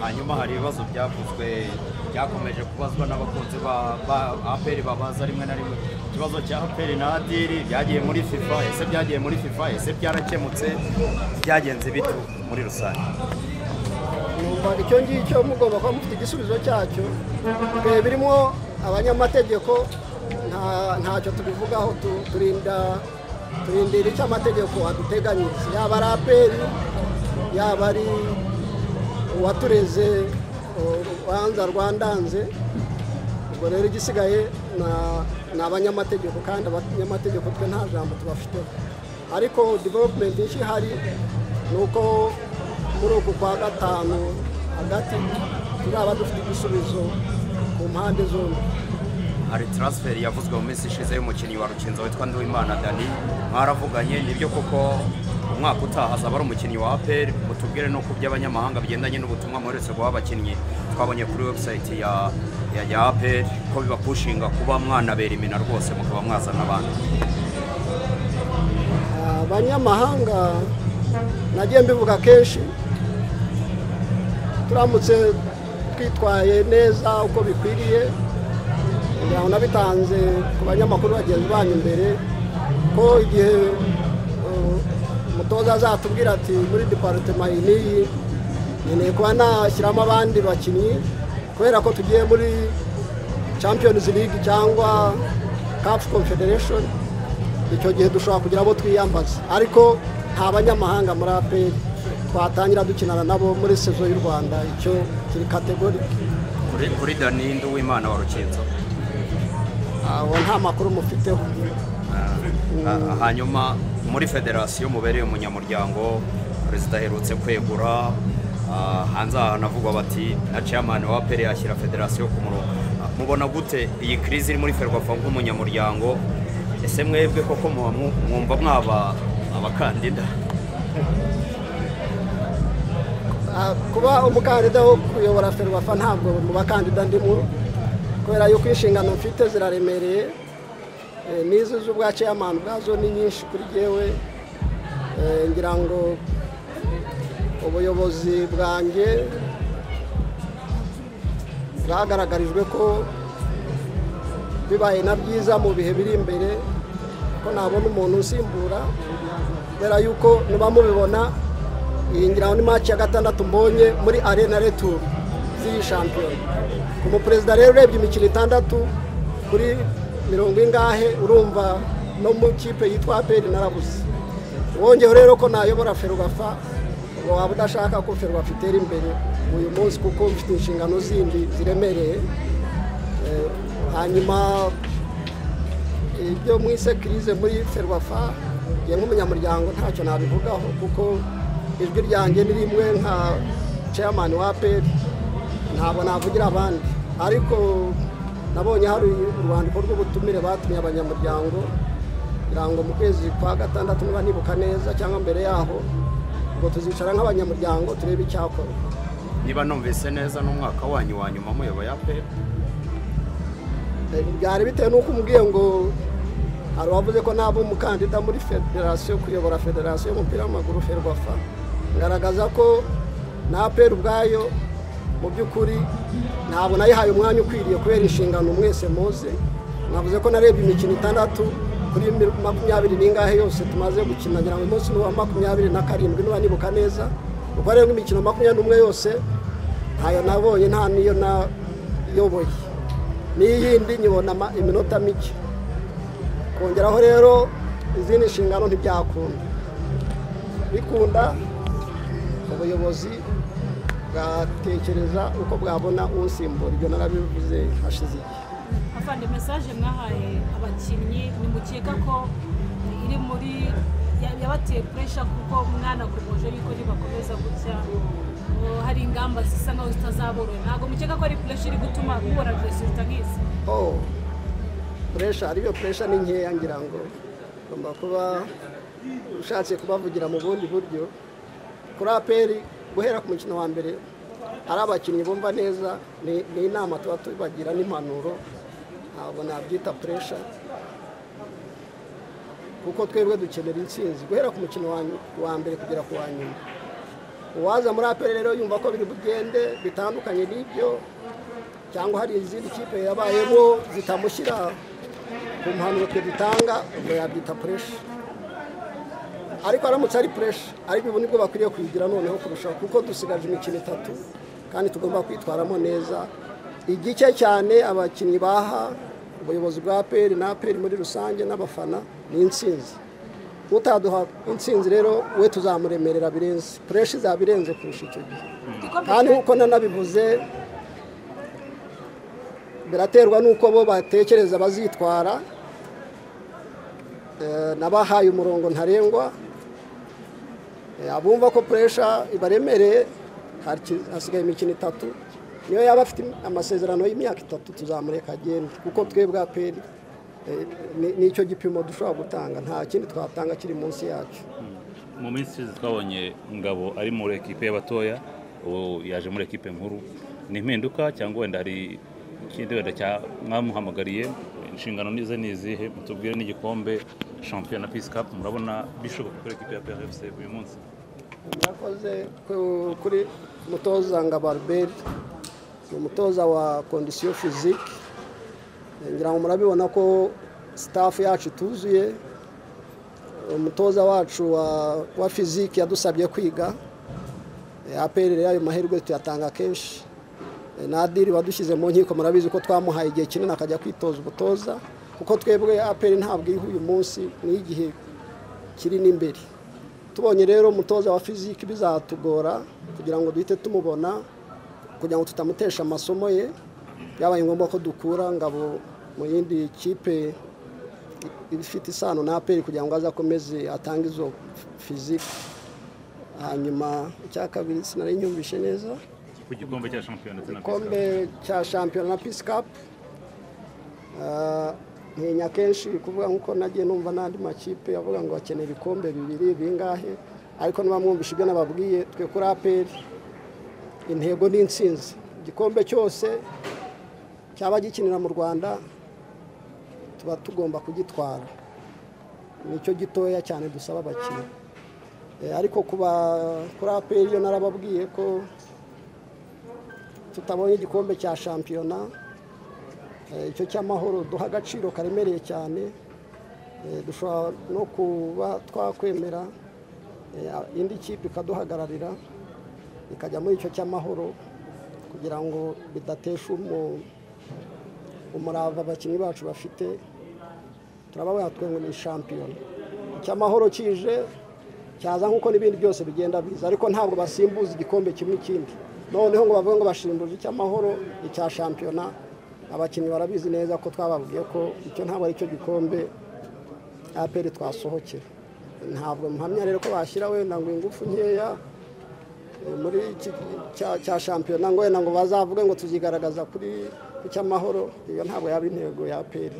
hanyuma hari ibibazo byavuzwe byakomeje kubazwa n'abakunzi ba apr babaza rimwe na rimwe ikibazo cya apr na adiri byagiye muri fifa ese byagiye muri fifa ese byarakemutse byagenze bitu muri rusange numva icyo ngicyo mugomba kuba mufite igisubizo cyacyo ibihe birimo abanyamategeko nta- ntacyo tubivugaho tu- turinda turindira icyo amategeko aduteganyiriza yaba ari aperi yaba ari uwatureze u- urubanza rwandanze ubwo rero igisigaye na- ni abanyamategeko kandi abanyamategeko twe nta jambo tubafiteho ariko development nshya ihari ni uko muri uku kwa gatanu hagati tuzaba dufite igisubizo ku mpande zombi hari taransiferi yavuzwe mu minsi ishize y'umukinnyi wa rukinzo witwa nduwimana dani mwaravuganye nibyo koko umwaka utaha azaba ari umukinnyi wa apr mutubwire no ku by'abanyamahanga bigendanye n'ubutumwa mwoherereza guha abakinnyi twabonye kuri webusayiti ya ya ya apr ko bibapushinga kuba mwanabera imina rwose mukaba mwazana abantu abanyamahanga nagiye mbivuga kenshi turamutse twitwaye neza uko bikwiriye kugira ngo nabitanze ku banyamakuru bagenzi banyu imbere ko igihe eh, umutoza azatubwira ati muri deparitema iyi n'iyi nkeneye kuba nashyiramo abandi bakinnyi kubera ko tugiye muri champions league cyangwa cup confederation icyo gihe dushobora kugira abo twiyambaza ariko nta banyamahanga muri aperi twatangira dukinana nabo muri sezo y'u rwanda icyo kiri kategori kuri kuri dani nduwimana wa rukinzo aho nta makuru mufiteho Ah, hanyuma muri federasiyo mubereye umunyamuryango perezida aherutse kwegura ah, hanze aha navugwa bati na chairman wa pere yashyira federasiyo ku murongo Ah, mubona gute iyi crise iri muri ferwafa nk'umunyamuryango ese mwebwe koko muba mu- mwumva mwaba abakandida Ah, kuba umukandida wo kuyobora ferwafa ntabwo mu bakandida ndimo kubera yuko inshingano mfite ziraremereye Eh, n'izo z'ubwa chairman bwazo ni nyinshi kuri jyewe Eh, ngira ngo ubuyobozi bwanjye bwagaragarijwe ko bibaye na byiza mu bihe biri imbere ko nabona umuntu usimbura kubera yuko niba mubibona iyi ngira ngo ni maci ya gatandatu mbonye muri arena returu z'iyi shampiyona ku muperezida rero urebye imikino itandatu kuri mirongo ingahe urumva no mu kipe yitwa aperi narabuze wongeyeho rero ko nayobora ferugafa waba udashaka ko ferugafa itera imbere uyu munsi kuko mfite inshingano zindi ziremereye Eh, hanyuma ibyo mwise kirize muri ferwafa njye nk'umunyamuryango ntacyo nabivugaho kuko ijwi ryanjye ni rimwe nka chairman wa peri ntabwo navugira abandi ariko nabonye hari urwandiko rw'ubutumire batumye abanyamuryango kugira ngo mu kwezi kwa gatandatu niba nibuka neza cyangwa mbere yaho ngo tuzicara nk'abanyamuryango turebe icyakorwa niba numvise neza n'umwaka wanyu wa nyuma muyoboye apr byari bitewe n'uko umubwiye ngo hari uwavuze ko naba umukandida muri federasiyo kuyobora federasiyo y'umupira w'amaguru ferwafa ngaragaza ko na aperi ubwayo mu by'ukuri ntabwo nayihaye umwanya ukwiriye kubera inshingano mwese muze navuze ko narebye imikino itandatu kuri mi- makumyabiri n'ingahe yose tumaze gukina ngira ngo umunsi ni uwa makumyabiri na karindwi niba nibuka neza uko rero imikino makumyabiri n'umwe yose ntayo nabonye nta n'iyo nayoboye n'iyindi nyibona ama- iminota mike kongeraho rero izindi nshingano ntibyakunda bikunda ubuyobozi bwatekereza uko bwabona usimbura ibyo narabivuze hashize igihe afande mesaje mwahaye abakinnyi nimukeka ko iri muri ya- yabateye puresha kuko mwanakomeje yuko nibakomeza gutya o, hari ingamba zisa nkaho zitazaborohera ntabwo mukeka ko ari puresha iri gutuma mubona resulta nk'izi oh puresha ariyo puresha ni nkeya ngira ngo ugomba kuba ushatse kubavugira mu bundi buryo kuri aperi guhera ku mukino wa mbere ari abakinnyi bumva neza ni ni inama tuba tubagira n'impanuro ntabwo nabyita puresha kuko twebwe dukenera intsinzi guhera ku mukino wa mbere kugera ku wa nyuma uwaza muri aperi rero yumva ko biri bugende bitandukanye n'ibyo cyangwa hari izindi kipe yabayemo zitamushyira ku mpanuro twe dutanga ubwo yabyita puresha ariko aramutse ari puresha ariko ubu nibwo bakwiriye kuyigira noneho kurushaho kuko dusigaje imikino itatu kandi tugomba kwitwaramo neza igice cyane abakinnyi baha ubuyobozi bwa aperi na aperi muri rusange n'abafana ni intsinzi utaduha intsinzi rero we tuzamuremerera birenze pureshi izabirenze kurusha icyo gihe kandi nk'uko nanabivuze biraterwa n'uko bo batekereza bazitwara n'abahaye umurongo ntarengwa abumva ko puresha ibaremereye hasigaye imikino itatu niyo yaba afite amasezerano y'imyaka itatu tuzamureka agenda kuko twebwe aperi nicyo gipimo dushobora gutanga nta kindi twatanga kiri munsi yacyo mu minsi ishize twabonye ngabo ari muri ekipe y'abatoya ubu yaje muri ekipe nkuru ni impinduka cyangwa wenda hari ikindi wenda mwamuhamagariye inshingano nize ni izihe mutubwire n'igikombe shampiyona pisi kapu murabona bishoboka kuri ekipe ya pfc uyu munsi murakoze kuri mutoza ngabarberi ni umutoza wa kondisiyo fizike ngira ngo murabibona ko sitafu yacu ituzuye umutoza wacu wa fiziki yadusabye kwiga aperere ayo mahirwe tuyatanga kenshi n'adiri wadushyize mu nkiko murabizi ko twamuhaye igihe kinini akajya kwitoza ubutoza kuko twebwe aperi ntabwo iriho uyu munsi n'igihe kiri n'imbere tubonye rero umutoza wa fiziki bizatugora kugira ngo duhite tumubona kugira ngo tutamutesha amasomo ye byabaye ngombwa ko dukura ngabo mu yindi kipe ifite isano na aperi kugira ngo azakomeze atange izo fizike hanyuma icya kabiri sinari nyumvishe neza ku gikombe cya shampiyona ndetse na igikombe cya shampiyona na pisi kapu nkenya kenshi kuvuga nk'uko nagiye numva n'andi makipe avuga ngo bakeneye ibikombe bibiri bingahe ariko ntibamwumvishe ibyo nababwiye twe kuri aperi intego ni intsinzi igikombe cyose cyaba gikinira mu rwanda tuba tugomba kugitwara nicyo gitoya cyane dusaba abakinnyi ariko kuri aperi yo narababwiye ko tutabonye igikombe cya shampiyona icyo cy'amahoro duha agaciro karemereye cyane dushobora no kuba twakwemera indi kipe ikaduhagararira ikajya muri icyo cy'amahoro kugira ngo bidatesha umuntu umurava abakinnyi bacu bafite turaba ngo ni shampiyona icy'amahoro kije cyaza nk'uko n'ibindi byose bigenda biza ariko ntabwo basimbuza igikombe kimwe ikindi noneho ngo bavuge ngo basimbuje icy'amahoro icya shampiyona abakinnyi barabizi neza ko twababwiye ko icyo ntabwo ari cyo gikombe aperi twasohokera ntabwo mpamya rero ko bashyira wenda ngo ingufu nkeya muri iki cya shampiyona ngo wenda ngo bazavuge ngo tuzigaragaza kuri cy'amahoro iyo ntabwo yaba intego ya peri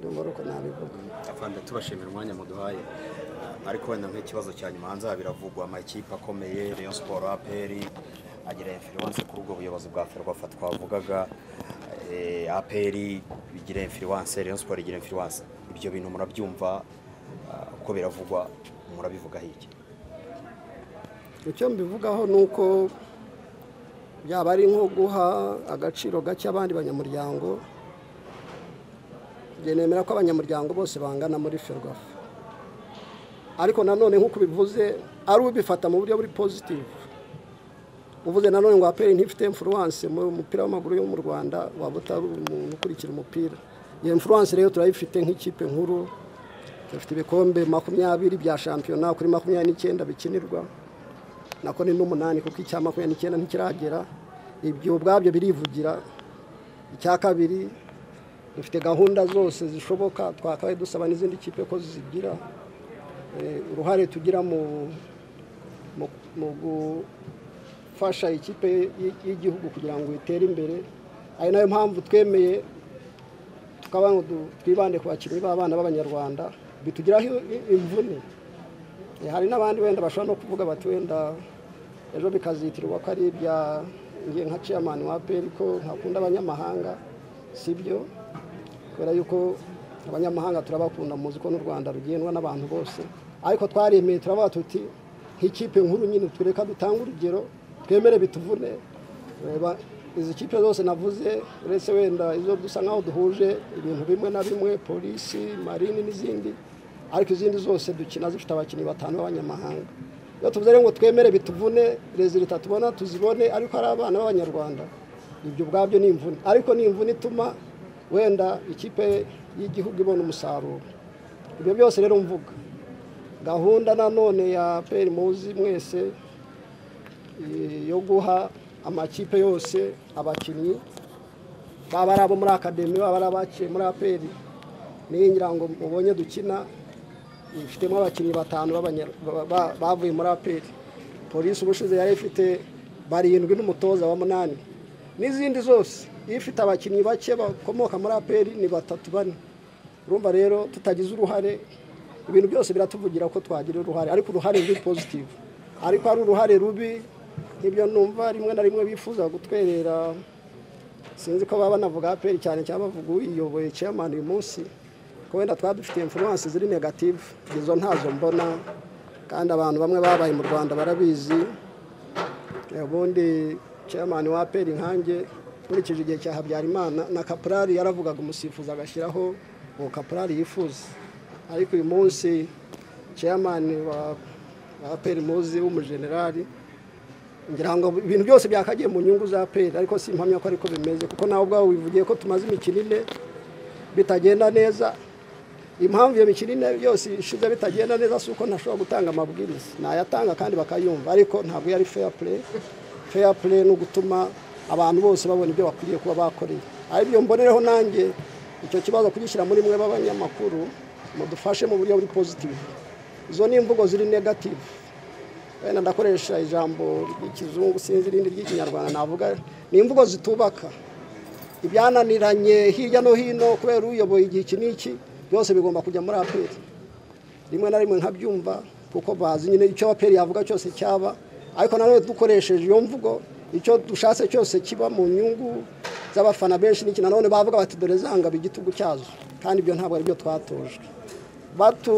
ndumva uko nabivuga afande tubashimira umwanya muduhaye ariko wenda nk'ikibazo cya nyuma hanze biravugwa amakipe akomeye Rayon siporo aperi agira infiriwanse kuri ubwo buyobozi bwa ferwafa twavugaga aperi bigira infiriwanse Rayon siporo igira infiriwanse ibyo bintu murabyumva uko biravugwa murabivugaho iki icyo mbivugaho ni uko byaba ari nko guha agaciro gake abandi banyamuryango nemera ko abanyamuryango bose bangana muri ferwafa ariko nanone nk'uko bivuze ari ubifata mu buryo buri pozitivu uvuze nanone ngo aperi ntifite imfuruwanse mu mupira w'amaguru yo mu rwanda waba utari umuntu ukurikira umupira iyo imfuruwanse rero turayifite nk'ikipe nkuru dufite ibikombe makumyabiri bya shampiyona kuri makumyabiri n'icyenda bikinirwa nako ni n'umunani kuko icya makumyabiri n'icyenda ntikiragera ibyo ubwabyo birivugira icya kabiri dufite gahunda zose zishoboka twakabaye dusaba n'izindi kipe ko zigira uruhare tugira mu gufasha ikipe y'igihugu kugira ngo itere imbere ari nayo mpamvu twemeye tukaba ngo twibande ku bakinnyi b'abana b'abanyarwanda bitugiraho imvune hari n'abandi wenda bashobora no kuvuga bati wenda ejo bikazitirwa ko ari ibya ngiye nka chairman wa peri ko ntakunda abanyamahanga si byo kubera yuko abanyamahanga turabakunda muzi ko n'u rwanda rugendwa n'abantu bose ariko twaremeye turavuga tuti nk'ikipe nkuru nyine tureka dutange urugero twemere bituvune reba izi kipe zose navuze uretse wenda izo dusa nkaho duhuje ibintu bimwe na bimwe polisi marini n'izindi ariko izindi zose dukina zifite abakinnyi batanu b'abanyamahanga iyo tuvuze rero ngo twemere bituvune rezilita tubona tuzibone ariko hari abana b'abanyarwanda ibyo ubwabyo ni imvune ariko ni imvune ituma wenda ikipe y'igihugu ibona umusaruro ibyo byose rero mvuga gahunda nanone ya peri muzi mwese yo guha amakipe yose abakinnyi baba ari abo muri akademi baba ari abaciye muri aperi niyo ngira ngo mubonye dukina ifitemo abakinnyi batanu b'abanya- ba- ba- bavuye muri aperi polisi ubushize yari ifite barindwi n'umutoza wa munani n'izindi zose iyo ifite abakinnyi bake bakomoka muri aperi ni batatu bane urumva rero tutagize uruhare ibintu byose biratuvugira ko twagira uruhare ariko uruhare ni pozitivu ariko ari uruhare rubi nk'ibyo numva rimwe na rimwe bifuza gutwerera sinzi ko baba banavuga aperi cyane cyangwa bavuga uyiyoboye chairman uyu munsi ko wenda twaba dufite influence ziri negative izo ntazo mbona kandi abantu bamwe babaye mu rwanda barabizi Eh, ubundi chairman wa aperi nkanjye nkurikije igihe cya habyarimana na kaporari yaravugaga umusifuzi agashyiraho uwo kaporari yifuza ariko uyu munsi chairman wa wa aperi muzi w'umujenerali ngira ngo ibintu byose byakagiye mu nyungu za peri ariko si impamya ko ariko bimeze kuko nawe ubwawe wivugiye ko tumaze imikino ine bitagenda neza impamvu iyo mikino ine yose ishize bitagenda neza si uko ntashobora gutanga amabwiriza nayatanga kandi bakayumva ariko ntabwo yari feya pure feya pure ni ugutuma abantu bose babona ibyo bakwiriye kuba bakoreye aribyo mbonereho nanjye icyo kibazo kugishyira muri mwe b'abanyamakuru mudufashe mu buryo buri pozitivu izo ni imvugo ziri negativu wenda ndakoresha ijambo ry'ikizungu sinzi irindi ry'ikinyarwanda navuga ni imvugo zitubaka ibyananiranye hirya no hino kubera uyoboye igihe iki n'iki byose bigomba kujya muri aperi rimwe na rimwe nkabyumva kuko bazi nyine icyo aperi yavuga cyose cyaba ariko nanone dukoresheje iyo mvugo icyo dushatse cyose kiba mu nyungu z'abafana benshi n'iki nanone bavuga bati dore zangaba igitugu cyazo kandi ibyo ntabwo ari byo twatojwe batu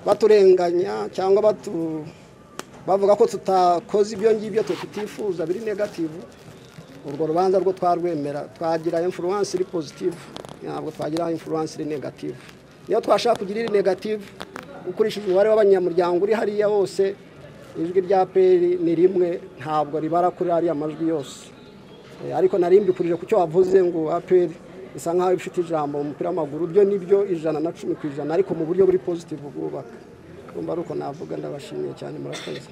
baturenganya cyangwa batu bavuga ko tutakoze ibyo ngibyo tutifuza biri negativu urwo rubanza rwo twarwemera twagira influence iri positive ntabwo twagira influence iri negative niyo twashaka kugira iri negative ukurikije umubare w'abanyamuryango uri hariya wose ijwi rya peri ni rimwe ntabwo ribara kuri ariya majwi yose Eh, ariko nari mbikurije ku cyo wavuze ngo aperi isa nkaho ifite ijambo mu mupira w'amaguru byo nibyo ijana na cumi ku ijana ariko mu buryo buri pozitivu bwubaka urumva ari uko navuga ndabashimiye cyane murakoze